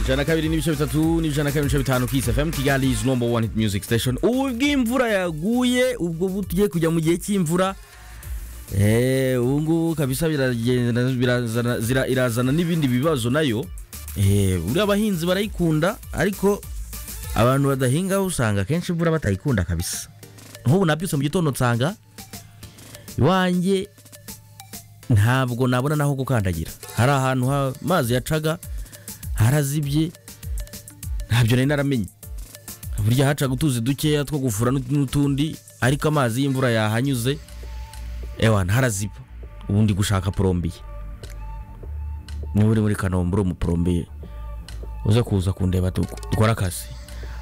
ijana kabiri n'ibice bitatu n'ijana kabiri n'ibice bitanu kisi fm kigali is number one hit music station ubu bw'imvura yaguye ubwo bu tugiye kujya mu gihe cy'imvura eh ubu ngubu kabisa biragenda birazana zira- irazana n'ibindi bibazo nayo eh buriya abahinzi barayikunda ariko abantu badahinga usanga akenshi imvura batayikunda kabisa nk'ubu nabyutse mu gitondo nsanga iwanjye ntabwo nabona naho gukandagira hari ahantu ha- amazi yacaga harazibye ntabyo nari naramenye burya hacaga utuzi dukeya two gufura n'ut- n'utundi ariko amazi y'imvura yahanyuze ewa ntaraziba ubundi gushaka porombiye niba uri muri kanombe uri umuporombiye uze kuza kundeba tu- dukore akazi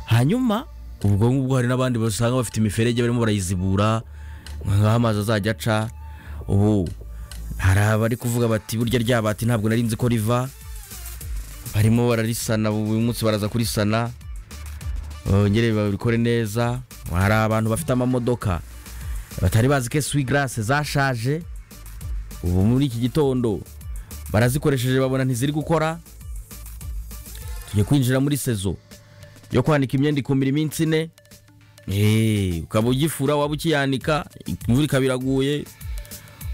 hanyuma ubwo ngubwo hari n'abandi basanga bafite imiferege barimo barayizibura nk'aho amazi azajya aca ubu hari abari kuvuga bati burya ryabati ntabwo nari nzi ko riva barimo bararisana uyu munsi baraza kurisana bongere babikore neza hari abantu bafite amamodoka batari bazi ko suwigarase zashaje ubu muri iki gitondo barazikoresheje babona ntiziri gukora tujye kwinjira muri sezo yo kwanika imyenda ikumira iminsi ine Eh, ukaba ugifura waba ukiyanika imvura ikaba iraguye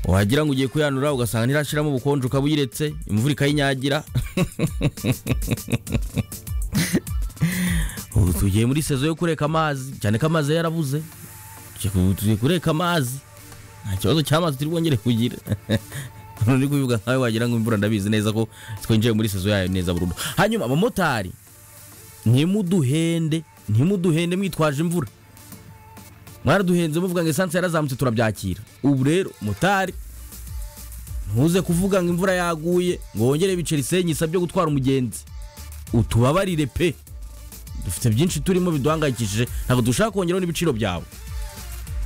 wagira ngo ugiye kuyanura ugasanga ntirashiramo ubukonje ukaba uyiretse imvura ikayinyagira ubu tugiye muri sezo yo kureka amazi cyane ko amazi yarabuze Tugiye- tugiye kureka amazi nta kibazo cy'amazi turi bwongere kugira Umuntu uri kubivuga nkawe wagira ngo imvura ndabizi neza ko twinjiye muri sezo yayo neza burundu hanyuma abamotari ntimuduhende ntimuduhende mwitwaje imvura mwaraduhenze muvuga ngo esanse yarazamutse turabyakira ubu rero motari ntuze kuvuga ngo imvura yaguye ngo wongere ibiceri senyi isabye gutwara umugenzi utubabarire pe dufite byinshi turimo biduhangayikishije ntabwo dushaka kongeraho n'ibiciro byawe